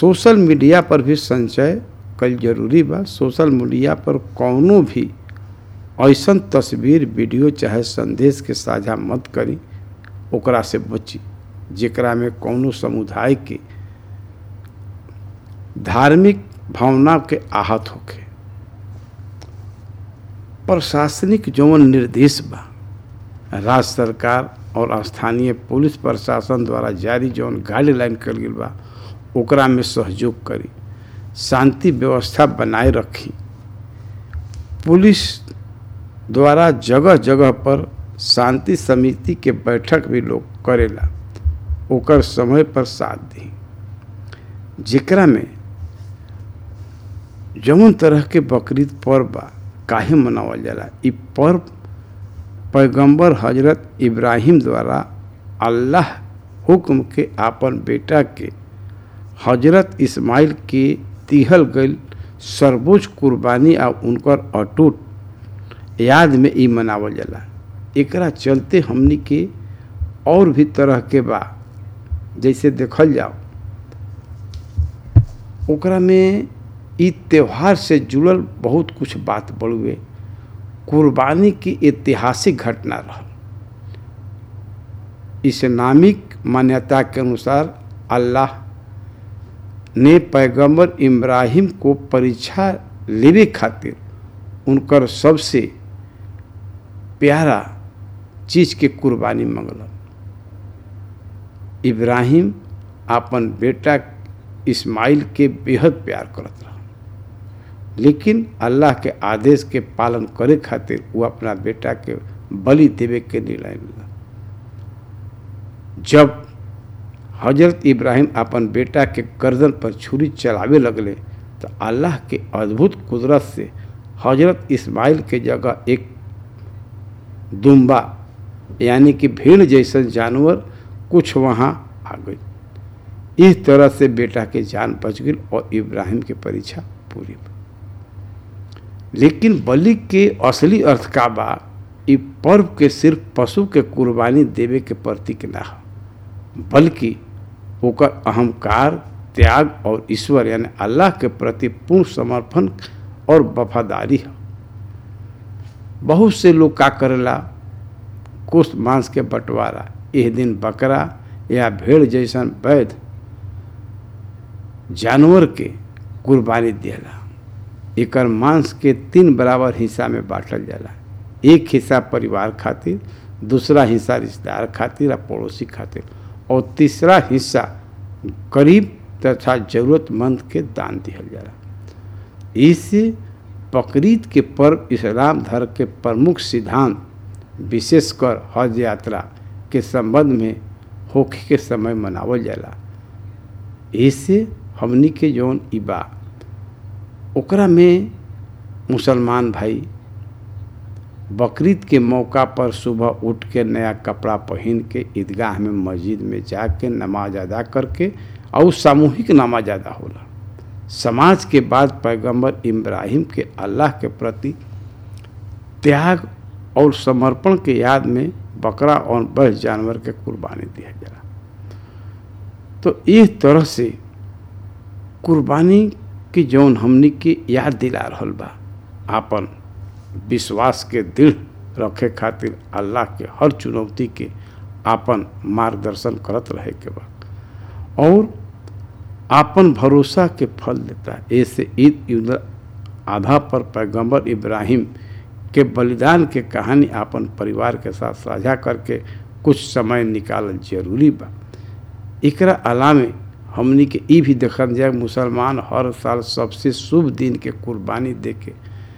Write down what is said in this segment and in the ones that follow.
social media पर भी संचय कल जरूरी बा सोशल मीडिया पर कौनो भी ऐसन तस्वीर वीडियो चाहे संदेश के साझा मत करी ओकरा से बची जेकरा में कौनो समुदाय के धार्मिक भावना के आहत होखे प्रशासनिक जौन निर्देश बा राज्य सरकार और स्थानीय पुलिस प्रशासन द्वारा जारी जौन गाइडलाइन कल गई बा ओकरा में सहयोग करी शांति व्यवस्था बनाए रखी पुलिस द्वारा जगह जगह पर शांति समिति के बैठक भी लोग करेला ओकर समय पर साथ दी जेकरा में जौन तरह के बकरीद पर्व बा काहे मनावल जाला इ पर्व पैगंबर हजरत इब्राहिम द्वारा अल्लाह हुक्म के आपन बेटा के हजरत इस्माइल के दिहल गई सर्वोच्च कुर्बानी आ उनकर अटूट याद में ई मनावल जाला एकरा चलते हमनी के और भी तरह के बा जैसे देखल जाओ ओकरा में ई त्यौहार से जुड़ल बहुत कुछ बात बड़ुए कुर्बानी की ऐतिहासिक घटना रहा इस्लामिक मान्यता के अनुसार अल्लाह ने पैगंबर इब्राहिम को परीक्षा लेवे खातिर उनकर सबसे प्यारा चीज के कुर्बानी मंगल इब्राहिम अपन बेटा इस्माइल के बेहद प्यार करत रहा लेकिन अल्लाह के आदेश के पालन करे खातिर वो अपना बेटा के बलि देवे के निर्णय मिला जब हजरत इब्राहिम अपन बेटा के गर्दन पर छुरी चलावे लगले तो अल्लाह के अद्भुत कुदरत से हजरत इस्माइल के जगह एक दुम्बा यानी कि भीड़ जैसन जानवर कुछ वहाँ आ गई इस तरह से बेटा के जान बच गई और इब्राहिम की परीक्षा पूरी लेकिन बलि के असली अर्थ का बा इ पर्व के सिर्फ पशु के कुर्बानी देवे के प्रतीक ना हो बल्कि ओकर अहंकार त्याग और ईश्वर यानी अल्लाह के प्रति पूर्ण समर्पण और वफादारी है बहुत से लोग का करेला कुछ मांस के बंटवारा यह दिन बकरा या भेड़ जैसन वैध जानवर के कुर्बानी दिला एकर मांस के तीन बराबर हिस्सा में बांटल जाला एक हिस्सा परिवार खातिर दूसरा हिस्सा रिश्तेदार खातिर आ पड़ोसी खातिर और तीसरा हिस्सा गरीब तथा जरूरतमंद के दान दिहल जाला इससे बकरीद के पर्व इस्लाम धर्म के प्रमुख सिद्धांत विशेषकर हज यात्रा के संबंध में होखे के समय मनावल जाला इससे हमनी के जौन इबा ओकरा में मुसलमान भाई बकरीद के मौका पर सुबह उठ के नया कपड़ा पहन के ईदगाह में मस्जिद में जाके नमाज अदा करके और सामूहिक नमाज अदा होला समाज के बाद पैगंबर इब्राहिम के अल्लाह के प्रति त्याग और समर्पण के याद में बकरा और बस जानवर के कुर्बानी दिया जाला तो इस तरह से कुर्बानी की जौन हमनी के याद दिला रहल बा आपन विश्वास के दृढ़ रखे खातिर अल्लाह के हर चुनौती के आपन मार्गदर्शन करत रहे के बा और आपन भरोसा के फल देता है ऐसे ईद उल आधा पर पैगंबर इब्राहिम के बलिदान के कहानी आपन परिवार के साथ साझा करके कुछ समय निकालल जरूरी बा एकरा अलावे हमनी के ई भी देखल जाए मुसलमान हर साल सबसे शुभ दिन के कुर्बानी दे के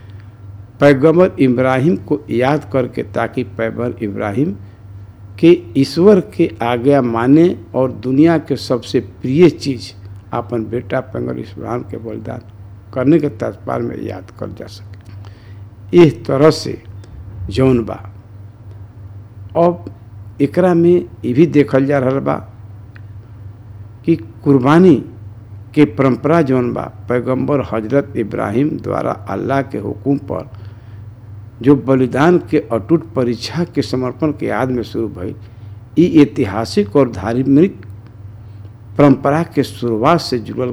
पैगंबर इब्राहिम को याद करके ताकि पैगंबर इब्राहिम के ईश्वर के आज्ञा माने और दुनिया के सबसे प्रिय चीज़ अपन बेटा पैगंबर इब्राहिम के बलिदान करने के तत्पर में याद कर जा सके इस तरह से जौन बा अब एकरा में ये भी देखल जा रहा बा कि कुर्बानी के परंपरा जौन बा पैगंबर हजरत इब्राहिम द्वारा अल्लाह के हुक्म पर जो बलिदान के अटूट परीक्षा के समर्पण के याद में शुरू भई ई ऐतिहासिक और धार्मिक परंपरा के शुरुआत से जुड़ल